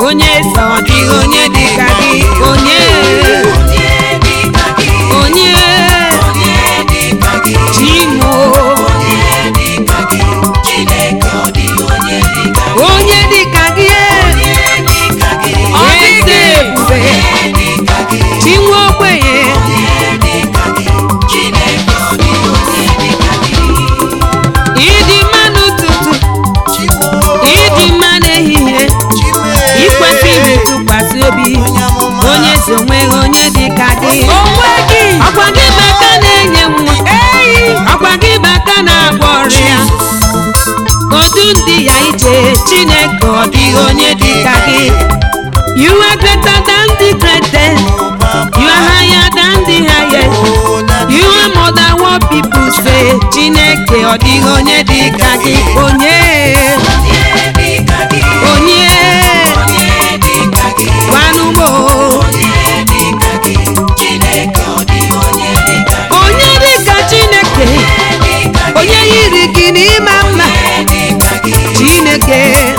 onye eze ọ dịghị onye dị ka gị onye onye chimo onye dị ka gị eze ebube chinwe ogbenye ịdị mma n'ụtụtụ ịdị mma n'ehihie ikwesịrị ntụkwasị obi onye so onweghị onye dị ka gị onwe gị ọkwa gị bụ aka na-enye nwa eyi ọkwa gị bụ aka na-agwọ ọrịa odu ndị ya ije chineke ọ dịghị onye dị ka gị you are greater than the greatest you are higher than the highest you are more than what people say chineke ọ dịghị onye dị ka gị onye onye gwanụmo onye dị ka chineke onye yiri gị n'ịma mma chineke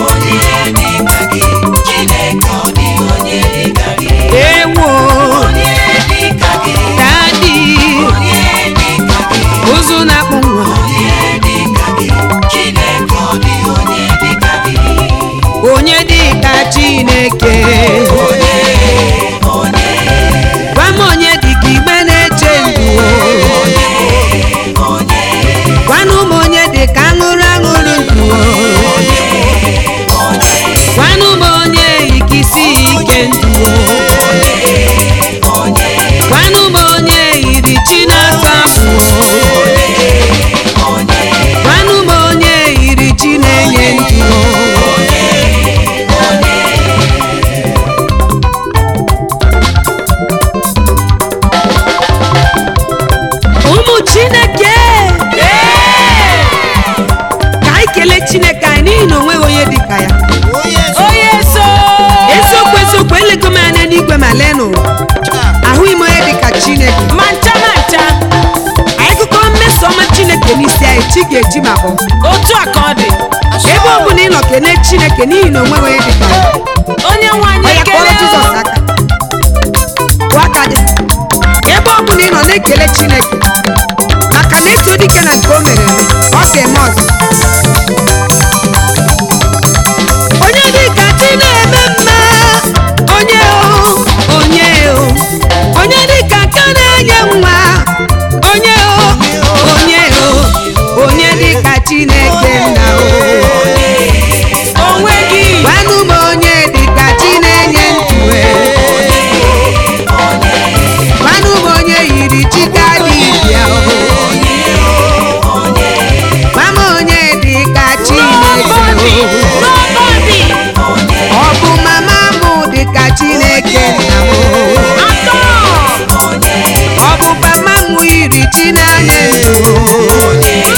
ewo dadi ụzụ na-akpụ nwa onye dị ka chineke gwa m onye dị ka igbe na-eche ndụ gwanụ m onye dị ka aṅụrụ aṅụrụ ndụ gwanụ m onye ikisi ike ndụ gwanụ m onye yiri chi na-ata afụ gwanụ m onye yiri chi na-enye ndụ ụmụ chineke ka anyị kelee chineke anyị n'ihi na onweghị onye dị ka ya onye so eziokwu eziokwu elego m anya n'igwe ma lee n'ụwa ahụghị m onye dị ka chineke ma ncha ma ncha anyị gụkọ mmeso ọma chineke n'isi anyị chi ga-eji ma bụ otu a ka ọ dị ebe ọ bụla ị nọ kelee chineke n'ihi na onweghị onye dị ka ya onye nwe anyị Ọ ya kpọrọ ekele jizọs aka kwụọ aka gị ebe ọ bụla ị nọ na-ekele chineke maka na eto dike na nke o mere eme ọ ga-eme ọzọ onye dị ka chi na-eme mma onye o onye o onye dị ka aka na-enye nwa onye o onye o onye dị ka chineke nna o onwe gị gwanụ m onye dị ka chi na-enye ndụ e. gwanụ m onye yiri chi ka dị bịa o. gwa m onye dị ka chineke nobody o. nobody ọ bụ mama mụ dị ka chineke nna m o. atọ ọ bụ papa mụ yiri chi na-anya ndụ o.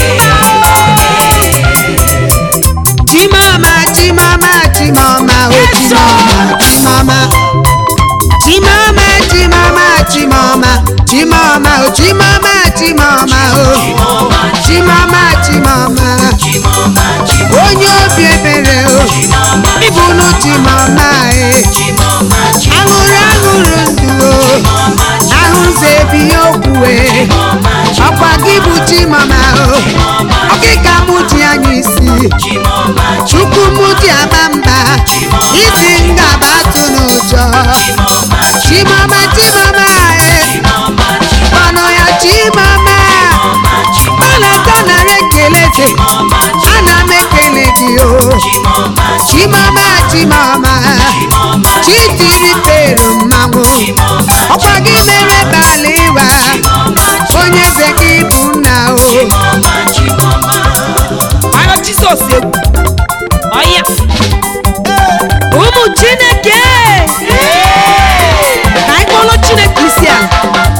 chimama chimama chimama o chimama chimama chimama chimama chimama chimama o chimama chimama o chimama chimama onye obi ebere o ịbụnụ chimama e aṅụrụ aṅụrụ ndụ o ahụze ebi okwu e ọkwa gị bụ chimama o ọkịka mụ ji anya isi chukwu mụ ji ama mba isi ngaba atụ n'ụjọ chimama chimama e ọnụ ya chimama ọ na-atọ nara ekele dị ana m ekele gị o chimama chimama chitiri peru mmanwụ ọkwa gị mere bala ịwa onye eze gị bụ nna o ayọ jizọs egwu ọya ụmụ chineke ka anyị kpọrọ chineke isi ala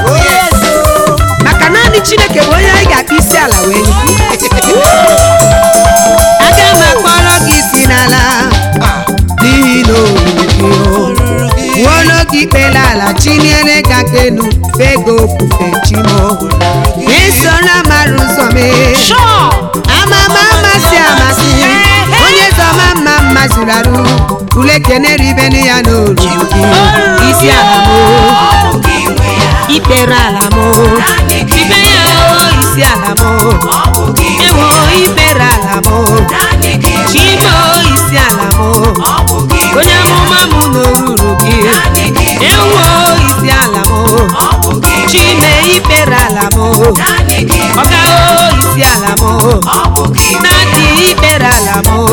maka naanị chineke bụ onye anyị ga-akpọ isi ala wee nye aga m akpọrọ gị isi n'ala n'ihi na oruru gị o nwa gị ikpela ala chiniere ga kenu fego ofufe chimo isoro amara ụzọ mee Sure. amama amasị amasị onye zọma mma mma zuru arụ bụla ekene ribenu ya n'oru gị isi ala m o, ikpere ala m o, ibe ya o isi ala m o, ewo ikpere ala m o, chime o isi ala m o, onye amụma m n'oruru gị ewo isi ala m o, chime ikpere ala m o, ọga o isi ala m o, na-adị ikpere ala m o,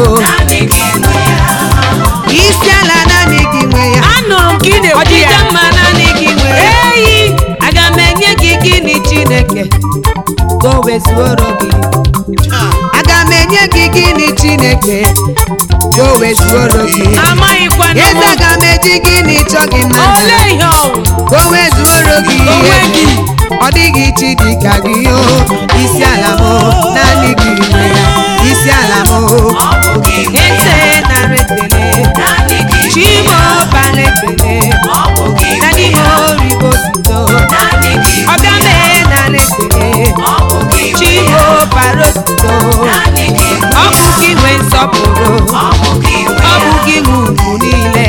isi ala naanị gị nwe ya anụrụ m ka ị na-ekwu ọdịda ya mma naanị gị nwe ya eyi aga m enye gị gịnị chineke ka o wezuoro gị aga m enye gị gịnị chineke ka o wezuoro gị amaghịkwa na eze aga m eji gịnị chọ gị mma ole ihe ọnwụ ka o wezuoro gị Onwe gị. ọ dịghị chi dịka gị o isi ala m naanị gị nwe ya isi ala m eze nara ekele chimo bara ekele naanị m oribo sito ọga mee nara ekele chimo bara osito ọ bụ gị nwe nsọpụrụ ọ bụ gị nwe ugwu niile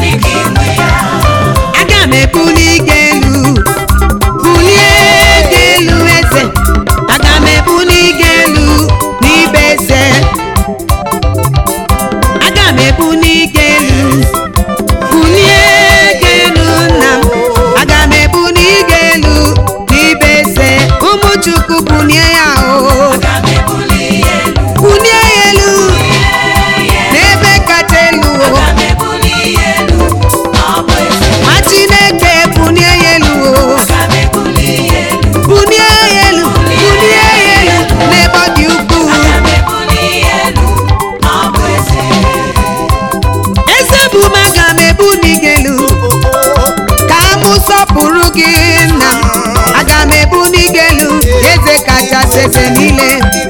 aga m ebuli gị elu bulie gị elu eze aga m ebuli gị elu n'ibe eze aga m ebuli gị elu bulie gị elu nna m aga m ebuli gị elu n'ibe eze ụmụ chukwu bulie ya o bulie ya elu n'ebe kacha elu o ma chineke bulie ya elu o bulie ya elu bulie ya elu n'ebe ọ dị ukwuu eze bụ m aga m ebuli gị elu ka mụ sọpụrụ gị nna m aga m ebuli gị elu eze kachasị eze niile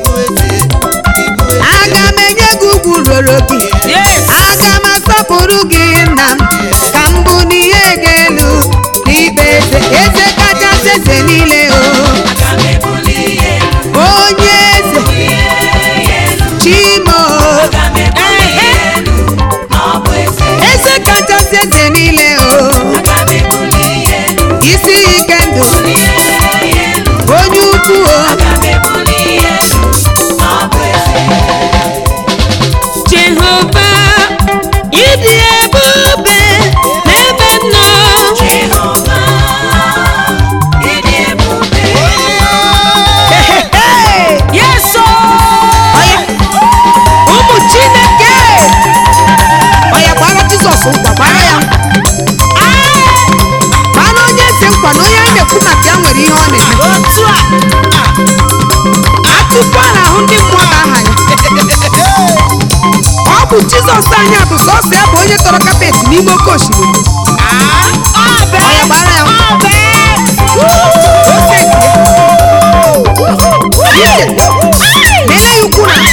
aga m enye gị ugwu ruru gị yes aga m asọpụrụ gị nna m ka m bụ n'ihe gị elu n'ikpe eze eze kachasị eze niile o onye eze chimo eze kachasị eze niile o isi ike ndụ onye ukwu o jehova ịdị ebube n'ebe m nọ yes o Ọya, ụmụ chineke ọya gbara jizọs nkwa gbara ya gbara onye eze nkwa na onye anyị na-ekwu maka ya nwere ihe ọ na-eme otu a atụkwa n'ahụ ndị mmụọ na aha ya ọ bụ jizọs anya bụ sọsọ ya bụ onye tọrọ kapet n'ime oke osimiri ọbẹ ọya gbara ya ọbẹ ose nke ya. ije lele ya ukwu na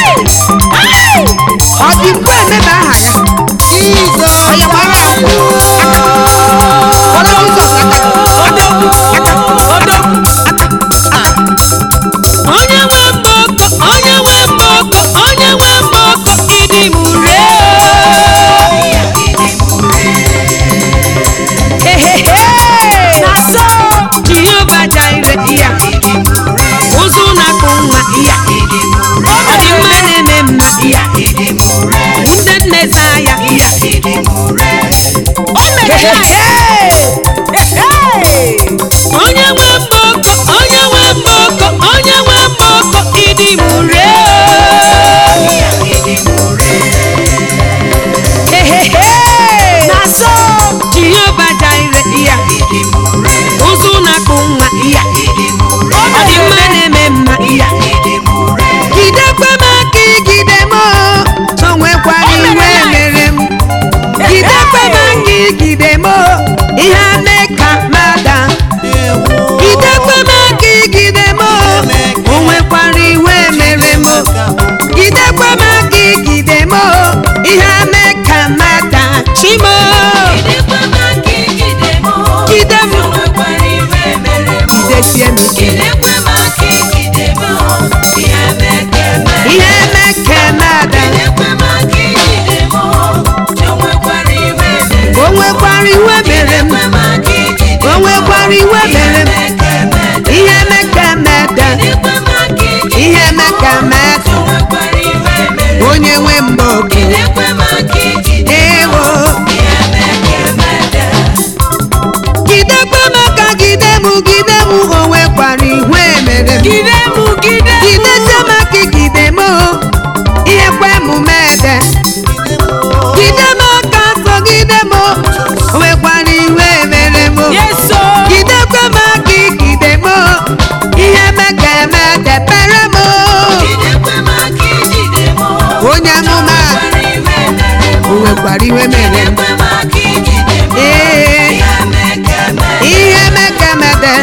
ọ dị mgbe emebe aha ya ọya gbara ya gbara jizọs aka odogwu odogwu onye nwe mbọkọ onye nwe mbọkọ onye nwe mbọkọ ịdị m ure ehehe na so jehova jaire ya ụzụ na-akpụ nwa ya ọ dị mma na-eme mma ya ndị nneza ya o mere ya Hey! onye nwe mbọkọ onye nwe mbọkọ onye nwe mbọkọ ịdị m ure ehehe na so jehova jaire ya ụzụ na-akpụ nwa ya ọ dị mma na-eme mma ya gidekwe m aka igide m o nwekwara iwe mere m gidekwe m aka igide m o ihe ame ka mada gidekwe m aka igide m o o nwekwara iwe mere m gidekwe m aka igide m o ihe ame ka mada chimo gide m gidesie m ike ihe eme ka mada onye amụma o nwekwara iwe mere m ee ihe mekemede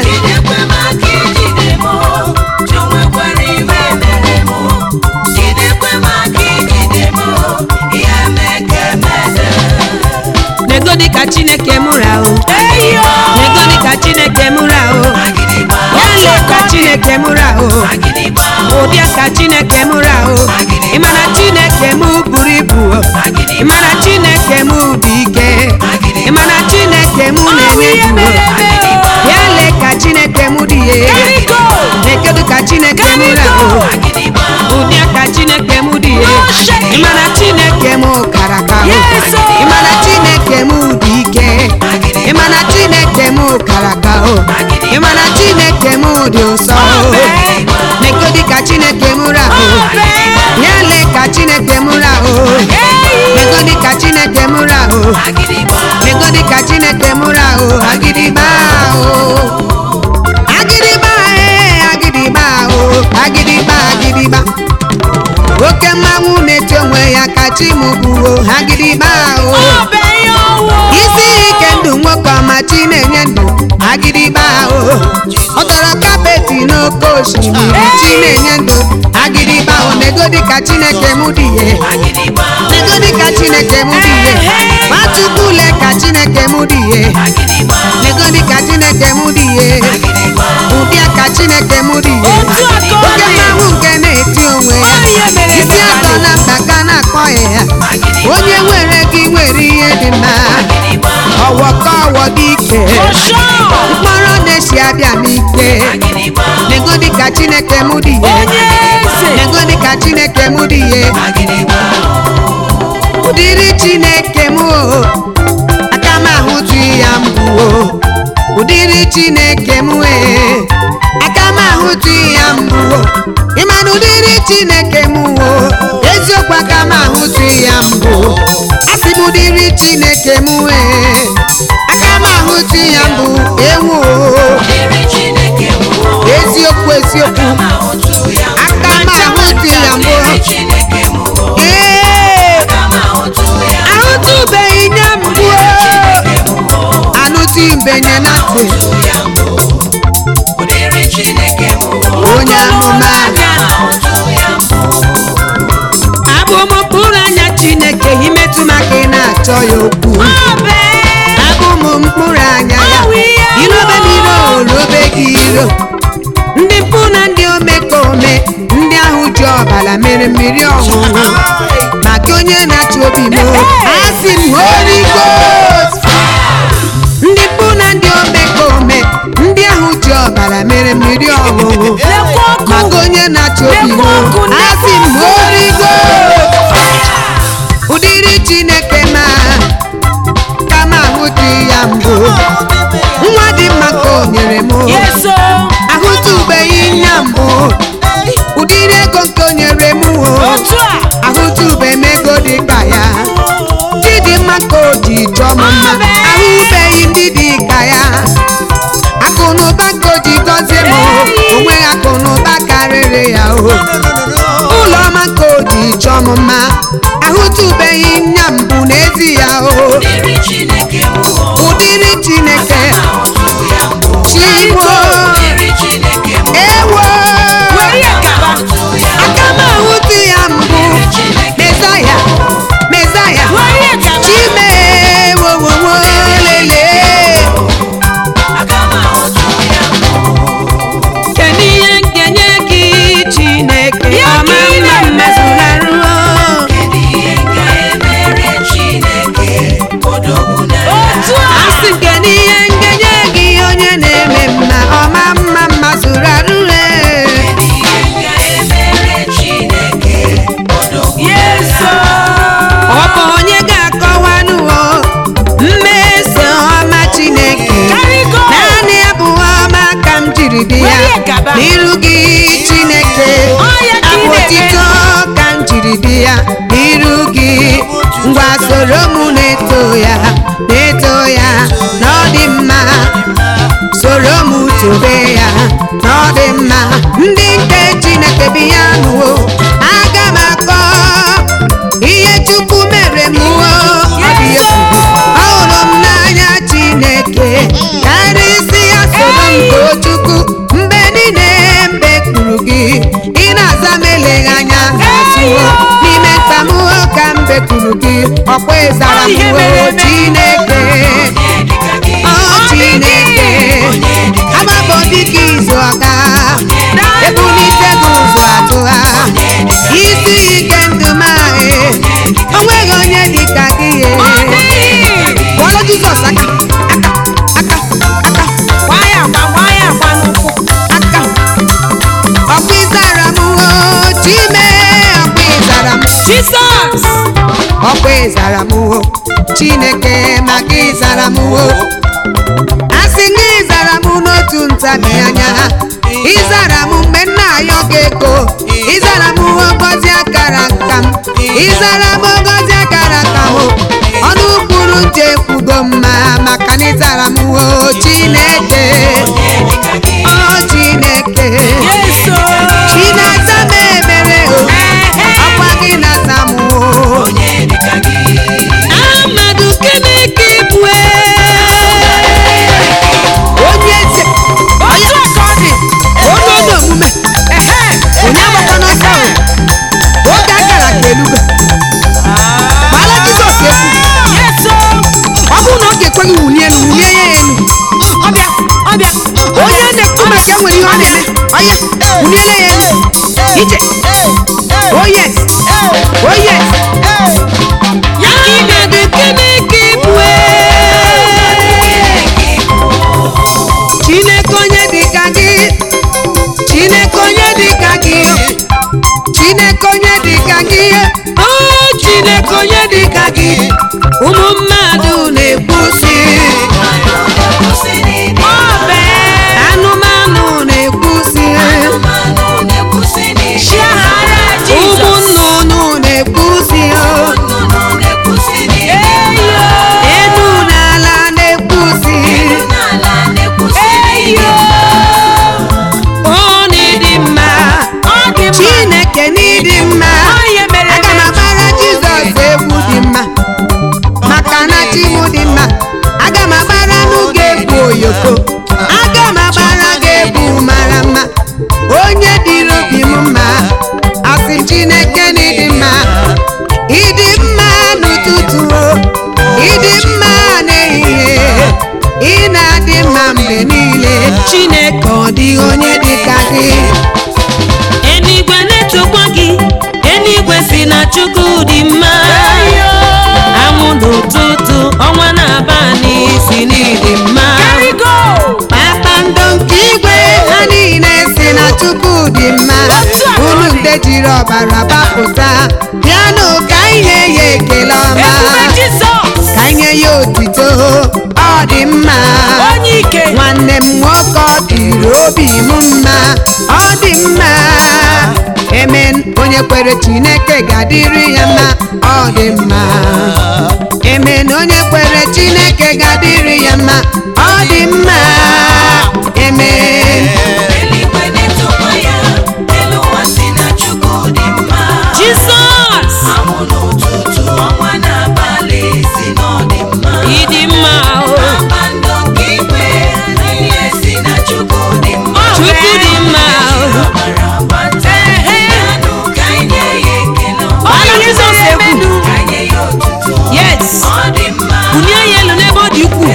negodi ka chineke mụrụ ahụ eyo negodi ka chineke mụrụ ahụ yale ka chineke mụrụ ahụ ụdịa ka chineke mụrụ ahụ ịmana chineke mụ buru ibu ịmana chineke mụ dị ike ịmana chineke mụ na-enye ndụ yale ka chineke mụ dị ihe Eriko. negodi ka chineke mụrụ ahụ ụdịa ka chineke mụ dị ihe ịmana chineke mụ kara aka ahụ Yes, oh. ịmana chineke mụ dị ike ịmana chineke mụ kara aka ahụ ịmana chineke mụ dị nsọ negodi ka chineke mụrụ ahụ ya lee ka chineke mụrụ ahụ negodi ka chineke mụrụ ahụ negodi ka chineke mụrụ ahụ agịdịgba ahụ agịdịgba ee agịdịgba ahụ agịdịgba agịdịgba oke mmanwụ na-eti onwe ya ka chi m kwuo agịdịgba ahụ isi ike ndụ nwoke ọma chi na-enye ndụ agịdịgba ahụ ọ tọrọ kapeti n'oke osimiri chi na-enye ndụ agịdịgba ahụ negodi ka chineke mụ dị ihe negodi ka chineke mụ dị ihe nwatukwule ka chineke mụ dị ihe negodi ka chineke mụ dị ihe ụdịa ka chineke mụ dị ihe Otu aka ọ oke dị. mmanwụ nke na-eti onwe ya Onye mere isi ka atọ dị. na mba ka na-akpọ ya onye nwere gị nwere ihe dị mma ọwọ ka ọwọ dị ike mkpọrọ na-esi abịa n'ike negodi ka chineke mụ dị ihe Onye eze. negodi ka chineke mụ dị ihe ụdịrị chineke mụ o aka m ahụtụ ya mbụ o ụdịrị chineke mụ ee aka m ahụtụ ya mbụ o ịma na ụdịrị chineke mụ o eziokwu aka m ahụtụ ya mbụ asị m ụdịrị chineke mụ ee aka m ahụtụ ya mbụ ewu o eziokwu eziokwu aka m ahụtụ ya mbụ ee ahụtụbeghị nye mbụ o anụtụ mbenye na ntị onye amụma abụ m mkpụrụ anya chineke imetụ maka ị na-achọ ya okwu abụ m mkpụrụ anya ya ilobe m iro olobe gị iro ndị mpụ na ndị omekome ndị ahụ ji ọbara mere mmiri ọṅụṅụ maka onye na-achọ obi m asị m Holy Ghost ndị mpụ na ndị omekome ndị ahụ ji ọbara mere mmiri ọṅụṅụ maka onye na-achọ obi m asị m Holy Ghost ụdịrị chineke ma kama ahụtụ ya mbụ nwa dị mma ka o nyere m Yeso. ahụtụbeghị ya mbụ ụdịrị ego nke o nyere m o Otu a. ahụtụbe m ego dị ka ya chidimma ka o ji chọọ m mma Amen. ahụbeghị ndị dị ka ya akụ na ụba ka o ji gọzie m o Hey. onweghị akụ na ụba karịrị ya o ụlọ ọma ka o ji chọọ m mma ahụtụbeghị nya mbụ n'ezi ya o ụdịrị chineke chigbo ewo aka m ahụtụ ya mbụ mezaya mezaya chime wowowo lele kedu ihe nkenye gị chineke Ya ọma ka ị mma na-eme. mmezugharụo Otu a. asị m kedu ihe nkenye gị onye na-eme mma ọma mma mma zụrụ arụre Yeso. ọ bụ onye ga-akọwanụwo mmeso ọma chineke Karigo. naanị abụ ọma ka m jiri dị ya Were gaba. n'iru gị chineke Ọ ya ka ị abụ na-eme. otito ka m jiri dị ya n'iru gị ngwa soro m na-eto ya na-eto ya na ọ dị mma soro m tobe ya na ọ dị mma ndị nke chineke bi ya nụwo aga m akọ ọkwa ịzara m Ihe mere o eme. chineke o chineke agbapụ dịka izu ọka ebulite gị ụzọ atụgha isi ike ndụ m ahụ o nweghị onye dịka gị ye kpọrọ jizọs aka aka aka aka gbaa ya agba gbaa ya agba n'ụkwụ aka ọkwa ịzara m o chime ọkwa ịzara m jizọs ọkwa ịzara m o chineke maka ịzara m o asị gị ịzara m n'otu ntabi anya ịzara m mgbe nna ayọ gị ego ịzara m ogozi akara nka m ịzara m ogozi akara nka m ọnụ kwuru nje kwugo mma maka na ịzara m o chineke o chineke yeso chinaza m emere o ọkwa gị na-aza m o Amadu Keneke bue onye eze otu a ka ọ dị onye onye omume ehe onye agbakwa n'ọsọ o oge akara ka elugo gbala Jizọs ekwu yeso ọ bụrụ na ọ ga-ekweghị wulie elu wulie ya elu ọbịa ọbịa onye na-ekwu maka enwere ihe ọ na-eme ọya wuliele ya elu ije oh yes oh yes Amadu Keneke bue Chineke onye dịka gị Chineke onye dịka gị Chineke onye dịka gị o Chineke onye dịka gị ụmụ mmadụ na-ekwusi ọbẹ anụmanụ na-ekwusi chiahara ụmụ jizọs nnụnụ na-ekwusi eyo enu na ala na-ekwusi eyo ọ n'ịdị mma ọ dị mma Chineke n'ịdị mma onye mere aga m agbara Jizọs egwu dị mma maka na chi m dị mma aga m agbara n'oge egwu oyoko aga m agbara gị egwu mara mma onye dịrị obi m mma asị m Chineke n'ịdị mma ịdị mma n'ụtụtụ o ịdị mma n'ehihie ị na-adị mma mgbe niile Chineke ọ dịghị onye dịka gị eluigwe na-etokwa gị eluigwe si na chukwu dị mma anwụ n'ụtụtụ ọnwa na-abalị si n'ịdị mma Karigo! kpakpando nke igwe ha niile si na chukwu dị mma Otu a ka ọ unu dị. nde jiri ọbara gbapụta bịanụ ka ihe ya ekele ọma Ebube Jizọs! ka nye ya otito ọ dị mma Onye ike! nwanne m nwoke ọ dịrị obi m mma ọ dị mma emen onye kwere chineke ga-adịrị ya mma ọ dị mma emen onye kwere chineke ga-adịrị ya mma ọ dị mma emen jizọs ịdị mma o chukwu dị mma o Onye Jizọs egwu yes bulie ya elu n'ebe ọ dị ukwuu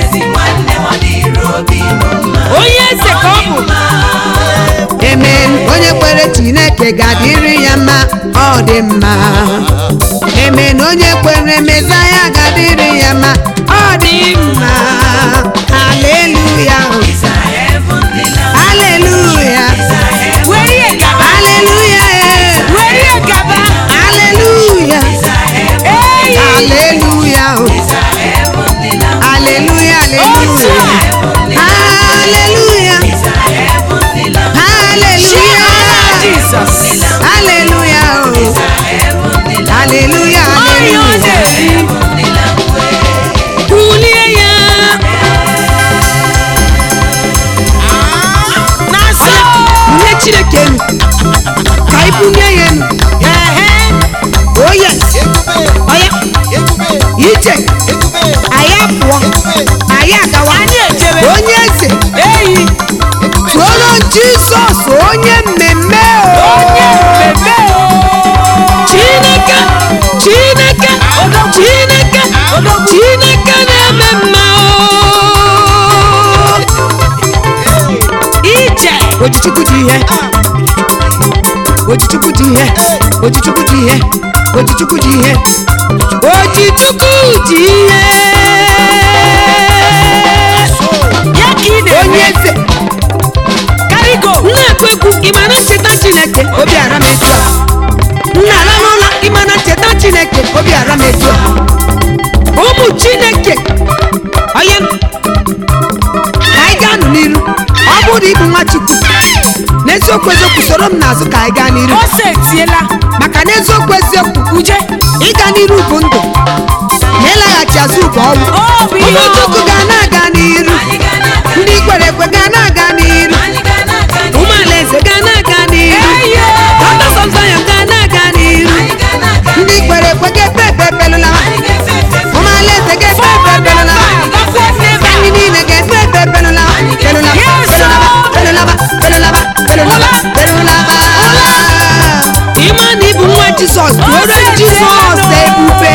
onye eze ka ọ bụ emen onye kwere chineke ga-adịrị ya mma ọ dị mma emen onye kwere mezaya ga-adịrị ya mma ọ dị mma haleluya haleluya were ihe gaba haleluya were ihe gaba haleluya eyi haleluya haleluya otu haleluya a haleluya chiahara haleluya Jizọs haleluya haleluya onye ọ haleluya na-eri bulie ya na nsọ bunye chineke elu ka ị bunye ya elu ehe oye oya ije anyị apụọ anyị agawa anyị ejebe onye eze eyi tụọrọ jizọs onye mmemme o. onye mmemme chineke chineke chineke ojichukwu dị ihe ojichukwu dị ihe ojichukwu dị ihe ojichukwu dị ihe ya ka ị na-eme onye eze karigo na-ekwu ekwu ịma na ncheta chineke obi ara m etu a nna ala n'ụlọ ịma na ncheta chineke obi ara m etu a ụmụ chineke onye ka anyị gaa-anụ n'iru ọ bụrụ na ịbụ nwa chukwu n'eziokwu eziokwu soro m n'azụ ka anyị gaa n'iru ose etiela maka na eziokwu eziokwu uje ịga n'iru bụ ndụ na ịlaghachi azụ bụ ọnwụ ọ bụ ihe ụmụ chukwu ọṅụ ga na-aga n'iru Anyị ga na-aga ndị kwere ekwe ga na-aga n'iru Anyị ga na-aga n'ihu. ụmụ alaeze ga na-aga n'iru Eye! Daughters of Zion ga na-aga n'iru Anyị ga na-aga ndị kwere ekwe ga-efe efe ebelụla Anyị ga-efe efe efe. ụmụ alaeze ga-efe efe ebelụla ndị niile ga-efe efe ebelụla belụla belụlaba belụlaba belụlaba belụlaba ịma na ịbụ nwa jizọs tụọrọ jizọs ebube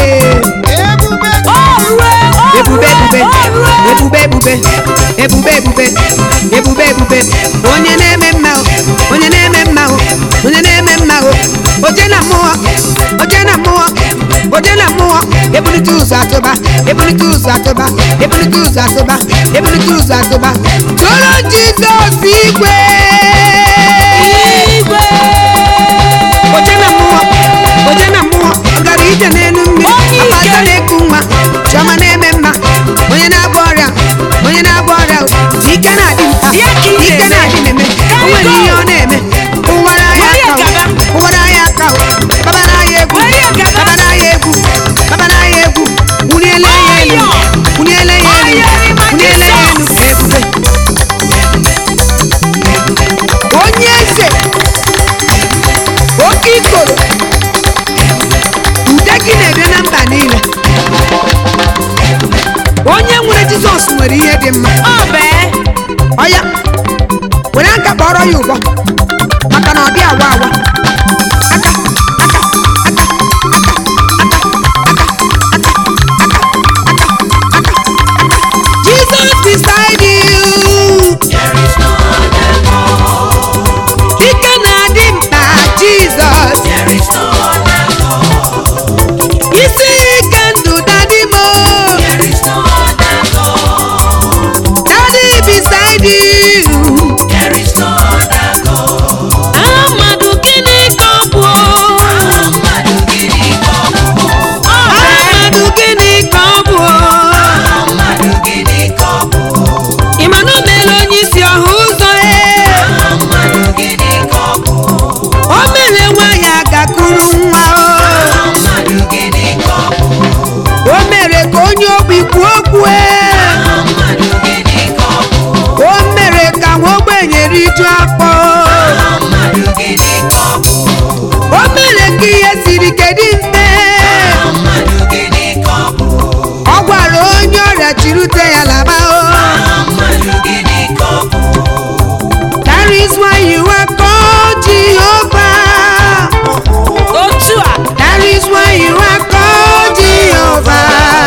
ebube ebube ebube ebube ebube ebube ebube ebube onye na-eme mma o, onye na-eme mma o, onye na-eme mma o oje na mmụọ oje na mmụọ oje na mmụọ ebulite ụzọ atụba ebulite ụzọ atụba ebulite ụzọ atụba ebulite ụzọ atụba tụrụ jizọs igwe igwe oje na mmụọ oje na mmụọ ọ gara ije n'elu mmiri Onye ike. akpata na-eku nwa chiọma na-eme mma onye na-agba ọrịa onye na-agba ọrịa ike na-adị nta Ya ka ị ike na-eme. na-adị na-eme o nwere ihe ọ na-eme ụwara ya Were ya aka gaba. o, ụwara ya aka o. babara ya egwu Were ya gaba. babara ya egwu babara ya egwu wuniele ya elu Ọyọ. wuniele ya elu Ọyọ ịma wuniele ya elu Jizọs. ebube onye eze oke ikoro ude gị na-ede na mba niile onye nwere jizọs nwere ihe dị mma ọ bee ọya were aka kpọrọ ya ụgbọ maka na ọ dị awa awa aka aka aka aka aka aka aka aka aka Jesus beside you There is no other God. ike na-adị mkpa Jizọs There is no other God. isi ike ndụ dadị mo There is no other God. daddy beside you There is no other God. amadu gịnị ka ọ bụ Mmadụ gịnị ka ọ bụ? amadu gịnị ka ọ bụ Mmadụ gịnị ka ọ bụ? ịma na o meela onye isi ọha ụzọ e Mmadụ gịnị ka ọ bụ? o mere nwaanyị agakuru nwa o Mmadụ gịnị ka ọ bụ? o mere ka onye ogbi kwuo okwu e Mmadụ gịnị ka ọ bụ? o mere ka nwa ogbenye riju afọ Mmadụ gịnị ka ọ bụ? o mere ka ihe siri ike dị mfe Mmadụ gịnị ka ọ bụ? ọ gwara onye ọrịa chirute ya laba o Mmadụ gịnị ka ọ bụ? that is why you are called Jehovah otu a that is why you are called Jehovah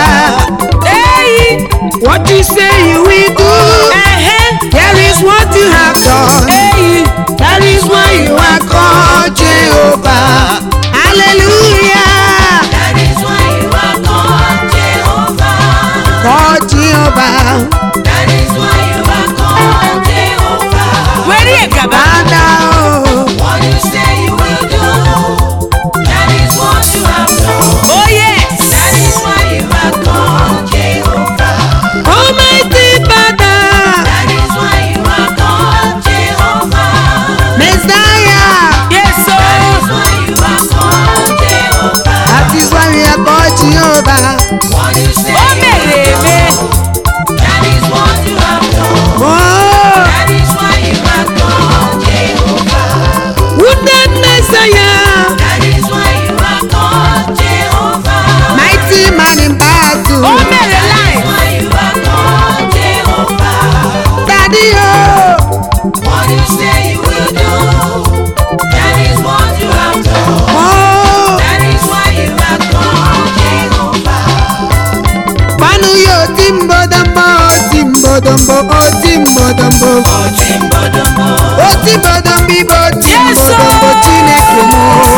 eyi what you say you will do ehe there is what you have done eyi that is why you are called Jehovah hallelujah That is why you are called Jehovah. called Jehovah That is why you are called Jehovah. were ya gaba Father oh. What you say you will do, that is what you have done. oh yes That is why you are called Jehovah. Almighty Father, That is why you are called Jehovah. Messiah, yes That is o why you are called Jehovah. that is why we are called Jehovah. What you say o you mere will eme do, that is what you have done. Oh, That is why you are called Jehovah. wounded Messiah, That is why you are called Jehovah. mighty man in battle. o mere That is life why you are called Jehovah. Daddy, oh, What you say you will do, that is what you have done. oh, That is why you are called Jehovah. Panu yo timbodombo, timbodombo, oh timbodombo, Otimbodombo, oh timbodombi, bo Yes, timbodombo, chineke m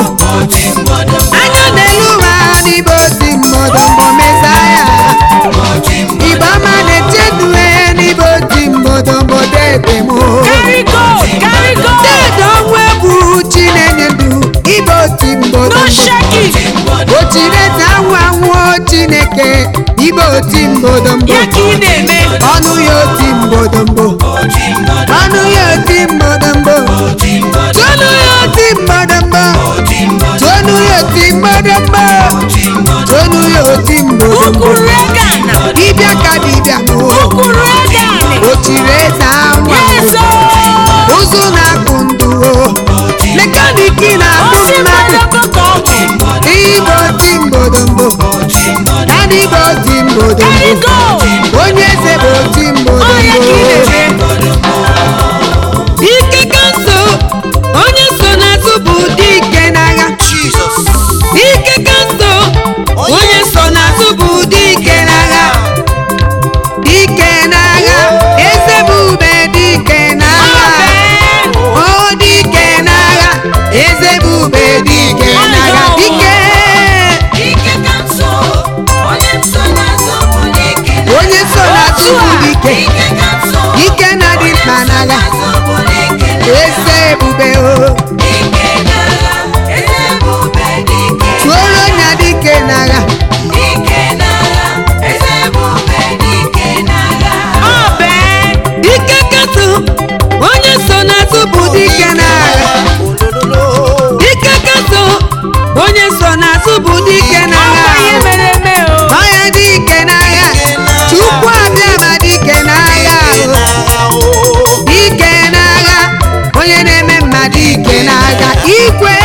anya n'elu ụwa n'igbe oti mgbọdọgbọ mesaya igbe ọma na-echedue n'igbe oti mgbọdọgbọ dede m Carry go, carry go. dede ọnwụ egwu chinenye ndụ igbe oti No mgbọdọgbọ shaking. ochireze anwụ anwụ chineke igbe oti mgbọdọgbọ Ya ka ị na-eme. ọnụ ya oti mgbọdọgbọ ọnụ ya oti mgbọdọgbọ tonu ya oti mgbọdọgbọ tonu ya oti mgbọdọgbọ tonu ya oti mgbọdọgbọ Ukuru ego ana. dibịa ka dibịa mụ Ukuru ego ani. ochireze anwụ Yes, anwụ oh. ụzụ na-akpụ ndụ o mekaniki na-akpụ Osi mmadụ mmadụ ka ọ bụ. igbe oti mgbọdọgbọ na igbe oti Carry mgbọdọgbọ go. onye eze bụ oti Ọ ya ka ị mgbọdọgbọ na-eme. ike ka nso onye so n'azụ bụ dike n'agha ike ka nso onye so n'azụ bụ dike n'agha dike n'agha eze bụ ube dike n'agha o dike n'agha eze bụ ube dike n'agha dike onye so n'azụ bụ dike dike na dị mkpa n'agha eze ebube o tuoro nya dike n'agha Ọ bee. dike katụ onye so n'azụ bụ dike n'agha dike katụ onye so n'azụ bụ dike Ọ n'agha bụ ihe mere eme o. onye dike n'agha chukwu abịa ma dike n'agha o. dike n'agha onye na-eme mma dike n'agha igwe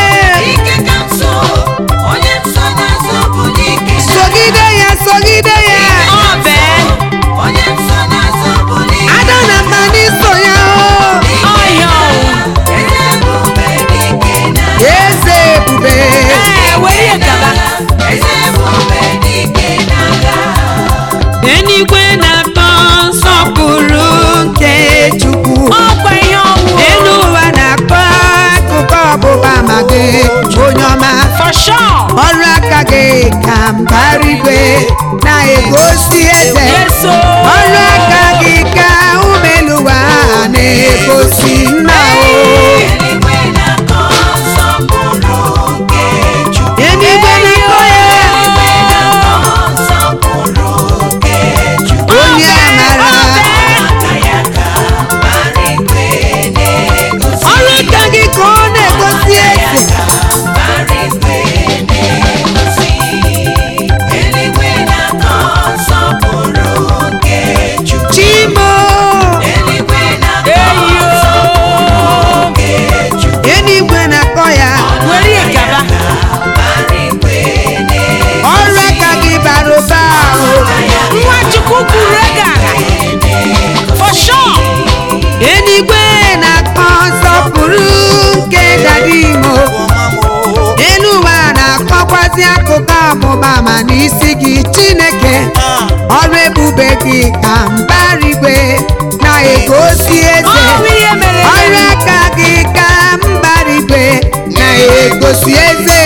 sogide ya sogide ya Ọ bee. ada na mma n'iso ya o. Ọ ya o. eze ebube Ee, were ya gaba. eluigwe na-atọ nsọpụrụ nke chukwu Ọ kwa ihe ọnwụ o. elu ụwa na-akọ akụkọ ọgbụgba ma gị onye ọma For sure. ọrụ aka gị ka mbara igwe na-egosi eze Yes, o. ọrụ aka gị ka umeluwa na-egosi nna o eluigwe na-akọ ya onye amara ọrụ aka gị ka ọ na-egosi eze chimo Eyi o. eluigwe na-akọ ya Were ya gaba. ọrụ aka gị bara ụba ahụ Nwachukwu kwuru ego ala. For sure. eluigwe na-akọ nsọpụrụ nke dadimo elu ụwa na-akọkwazi akụkọ ọmụma ma n'isi gị chineke ọrụ ebube gị ka mbara igwe na-egosi eze Ọ bụ ihe mere eme. ọrụ aka gị ka mbara igwe na-egosi eze